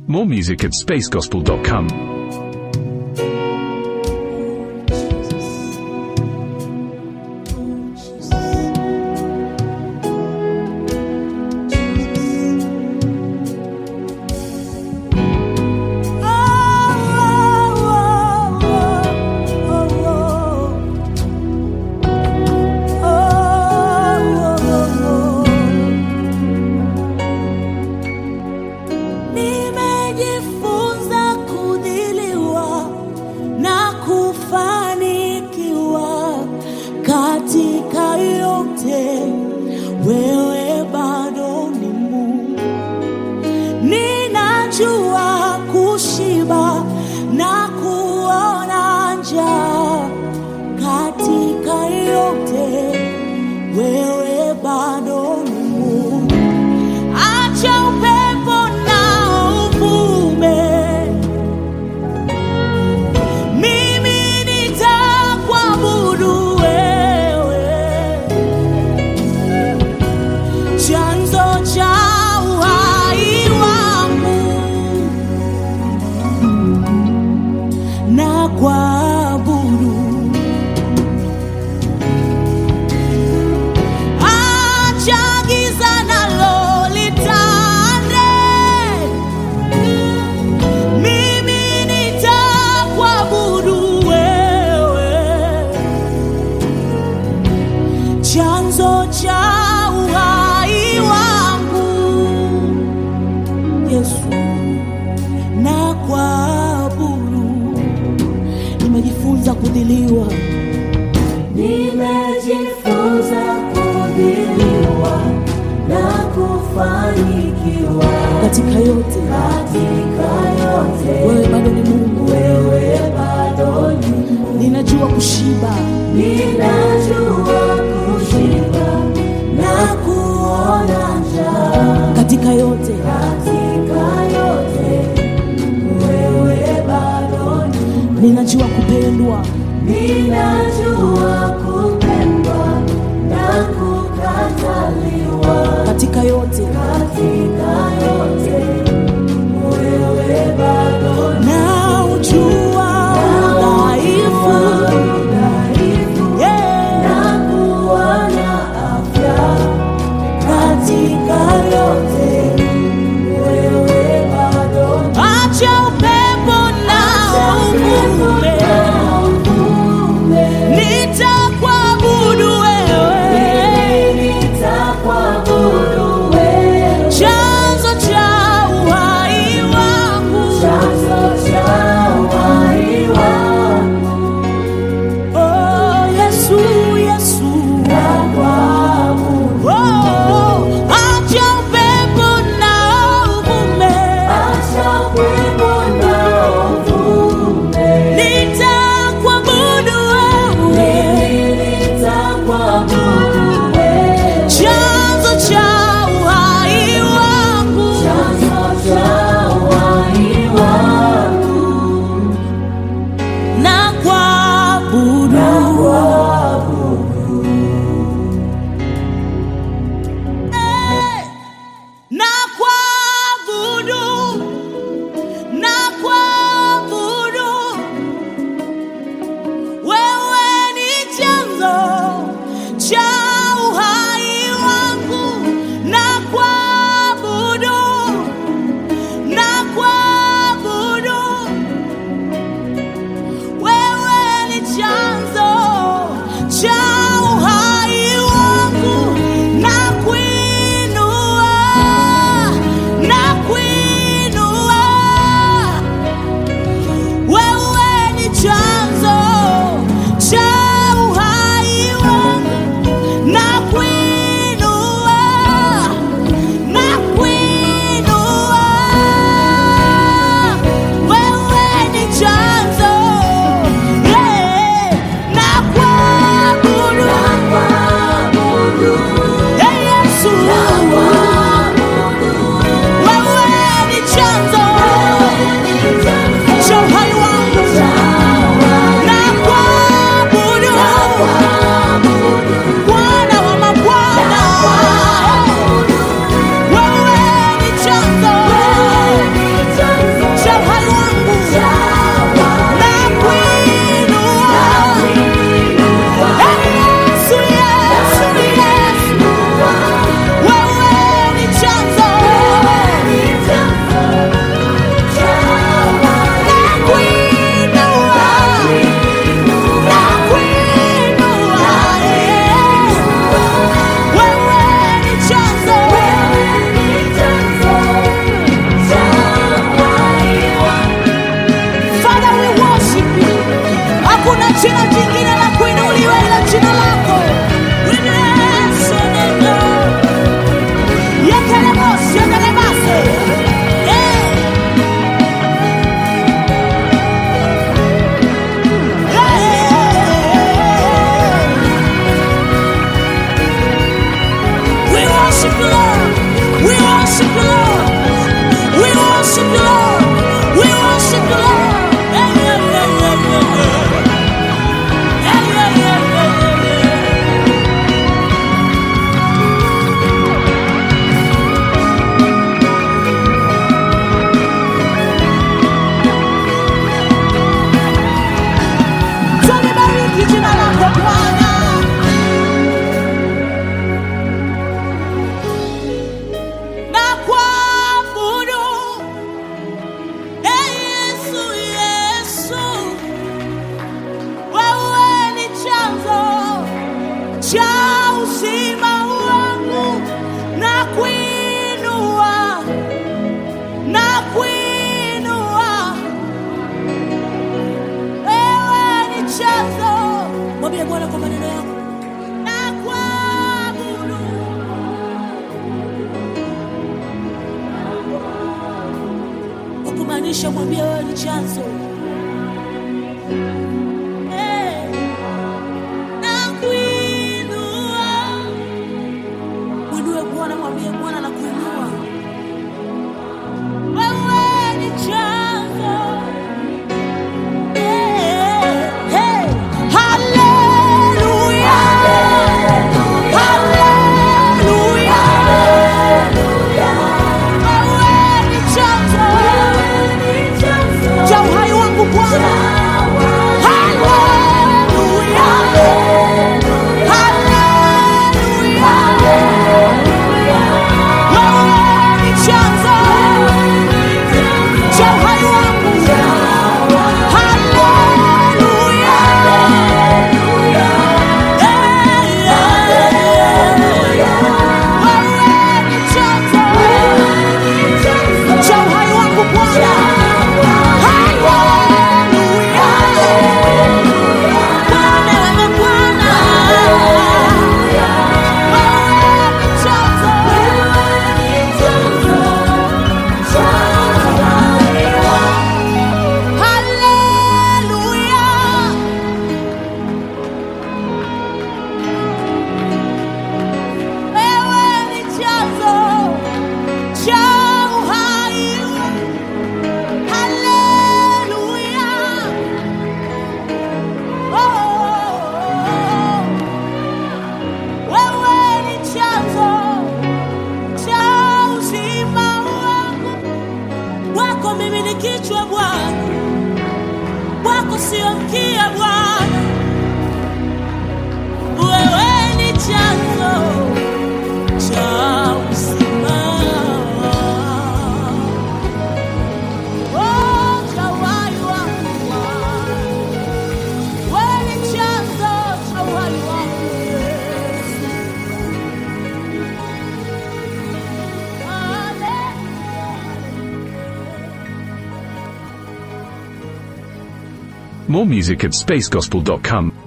More music at spacegospel.com. Nimejifunza kudhiliwa na kufanikiwa katika yote, wewe bado ni Mungu. Ninajua kushiba na kuona njaa katika yote, wewe bado ni Mungu. Acha upepo na uvume, mimi nitakuabudu wewe, chanzo cha uhai wangu, na kuabudu Acha giza nalo litande, mimi nitakuabudu wewe, chanzo cha uhai wangu, Yesu, na kuabudu. Nimejifunza kudhiliwa Nimejifunza kudhiliwa na kufanikiwa katika yote, katika yote. wewe bado ni Mungu. Wewe bado ni Mungu. Ninajua kushiba Ninajua kushiba na kuona njaa katika yote, katika yote. Wewe bado ni Mungu. ninajua kupendwa Ninajua kupendwa na kukataliwa katika yote, katika yote. Wewe bado na ujua dhaifu dhaifu yeah. na kuona afya katika yote. Wewe bado Acha upepo na uvume, uvume. nitakuabudu wewe, Nitakuabudu wewe. chanzo cha uhai wangu. Chanzo cha uhai wangu. Oh, Yesu, Yesu. Nakuabudu. Oh, acha upepo na uvume, Acha upepo na uvume. nitakuabudu wewe, Mimi nitakuabudu wewe. chanzo cha uhai wangu. Chanzo cha uhai wangu. na kuabudu Eh, na kuabudu na kuabudu wewe ni chanzo cha uhai wangu na kuabudu na kuabudu wewe ni chanzo cha uhai wangu na kuinua na kuinua wewe ni chanzo cha uhai wangu na kuinua na kuinua wewe ni chanzo yeah, na kuabudu Nakuabudu. Hey, Yesu wewe ni chanzo cha uhai wangu na kuabudu Bwana wa mabwana wewe ni chanzo Ingisha, mwambie wewe ni chanzo. Eh, nakuinua. Mwinue Bwana, mwambie Bwana nakuinua. Wewe ni chanzo. Eh, eh, haleluya. Haleluya. Wewe ni chanzo cha uhai wangu Bwana. Haleluya. Haleluya. Wewe ni chanzo cha uhai wangu. Haleluya. Wewe ni chanzo cha uhai wangu Bwana. Haleluya. Bwana, wewe Bwana. Wewe ni chanzo. Haleluya. Wewe ni chanzo cha uhai. Haleluya. Oh, wewe ni chanzo cha uzima wangu. Wako mimi ni kichwa Bwana, wako sio mkia Bwana. Wewe ni chanzo cha uzima. Oh, cha uhai wangu Bwana. Wewe ni chanzo cha uhai wangu Yesu. More music at spacegospel.com.